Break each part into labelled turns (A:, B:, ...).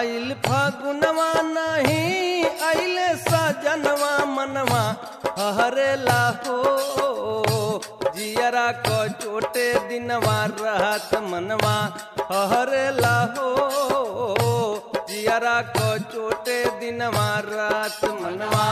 A: आइल फागुनवा नहीं आइले सजनवा मनवा हरेला हो जियरा को चोटे दिनवा रहत मनवा हरेला हो जियरा को चोटे दिनवा रात मनवा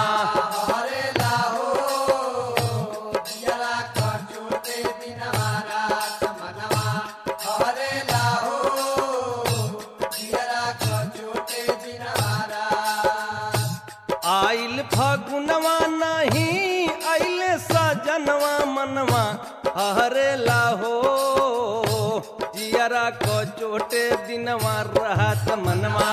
A: आइल फागुनवा नहीं आइले सजनवा मनवा हरेला हो जियरा को चोटे दिनवा रहत मनवा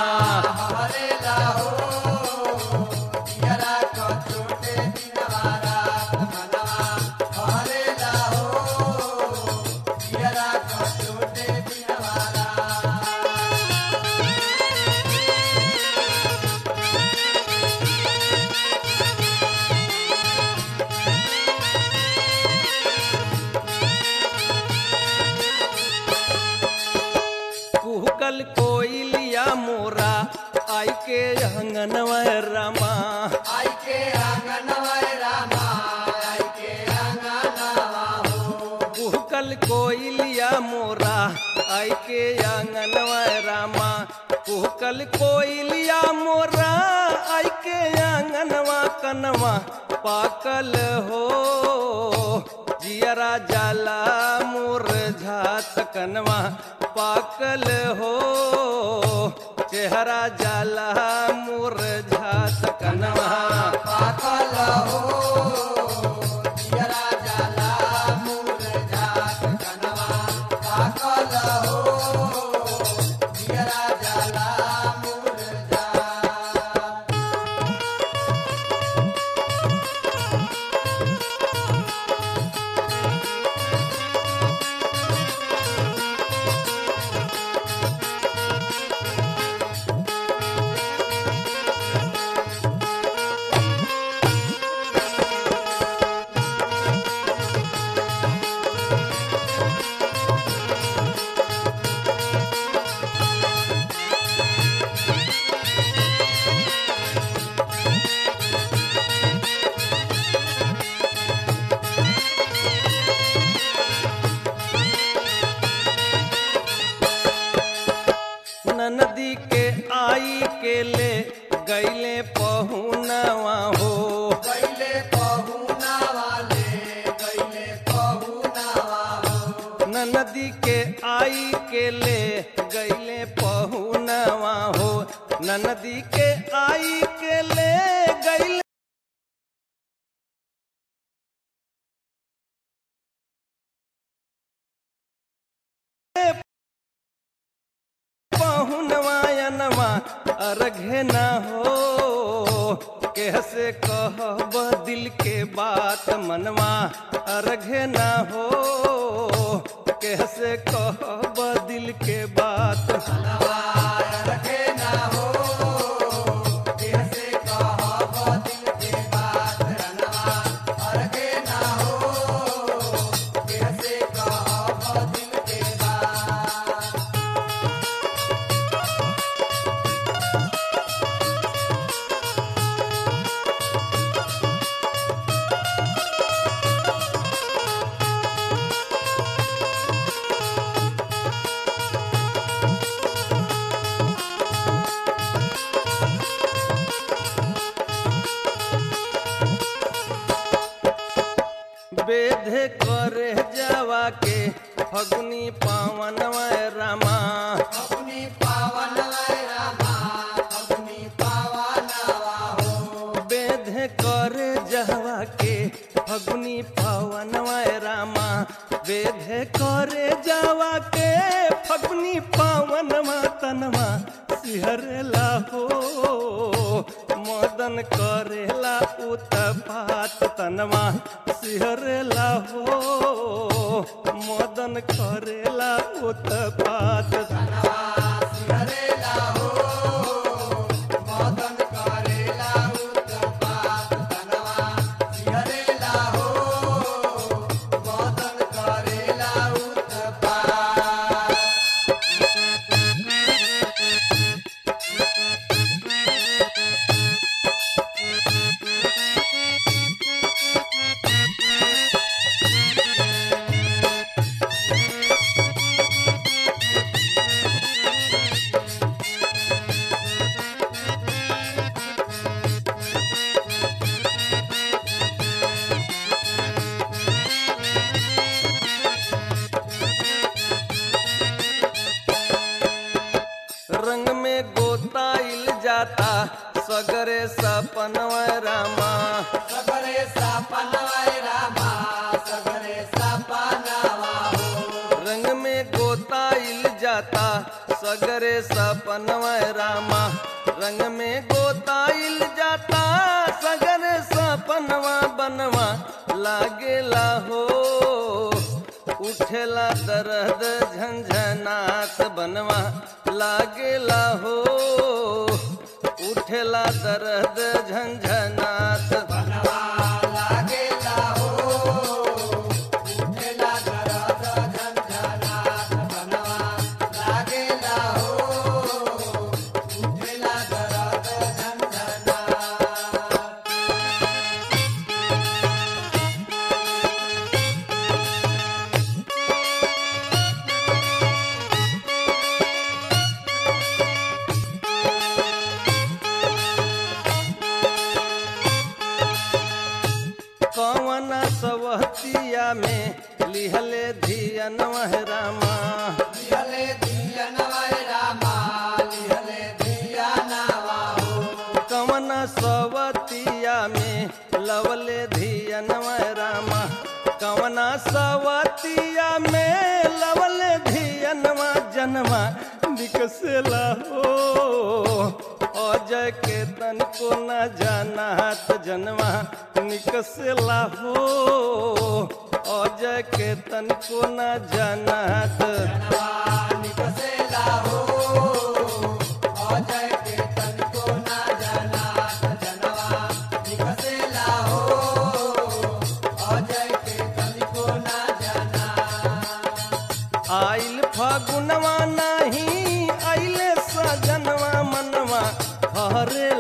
A: कुहकल कोइलिया मोरा आई के अंगनवा रामा कुहकल कोइलिया मोरा आई के अंगनवा रामा कुहकल कोइलिया मोरा आई के अंगनवा कनवा पाकल हो जियरा जाला मोर झात कनवा पाकल हो चेहरा जाला मोर झात कनवा नदी के आई के ले गैले पहुनवा हो नदी के आई के ले गैले पहुनवा हो नदी के आई के ले गैले पहुनवायनवा अर्घे न हो कैसे कहब दिल के बात मनवा अर्घे न हो कैसे कहब दिल के बात बेधे करे जावा के फगुनी पावन रामा बेधे करे जावा के फगुनी पावन रामा बेधे करे जावा के फगुनी पावन तनवा सिहरला हो मदन करेला उत्पात तनवा सिहरला हो मदन करेला उत्पात
B: Thank
A: रंग में गोताइल जाता सगरे सपनवा रामा
B: सगरे सपनवाय रामा सगरे सपनवा हो
A: रंग में गोताइल जाता सगरे सपनवा रामा रंग में गोताइल जाता सगरे सपनवा बनवा लागेला हो उठेला दर्द झंझनात बनवा लागेला हो उठेला दर्द झंझनात
B: बनवा लागेला हो उठेला दरद झंझनात बनवा लागेला हो उठेला दरद झंझनात
A: कौन सवहतिया में लिहले धियन रामा
B: लिहले दियनवाय रामा लिहले दियनवा हो
A: कवन सवतिया में लवले धियन रामा कवन सवतिया में लवले धियनवा जनवा निकसेला हो अजय के तन को न जानात जनवा निकसेला हो अजय के तन को न जानात
B: जनवा निकसेला हो अजय के तन को ना जनात जनवा निकसेला हो अजय के तन को ना जनात
A: आइल फागुनवा नाही आइले सजनवा मनवा हरे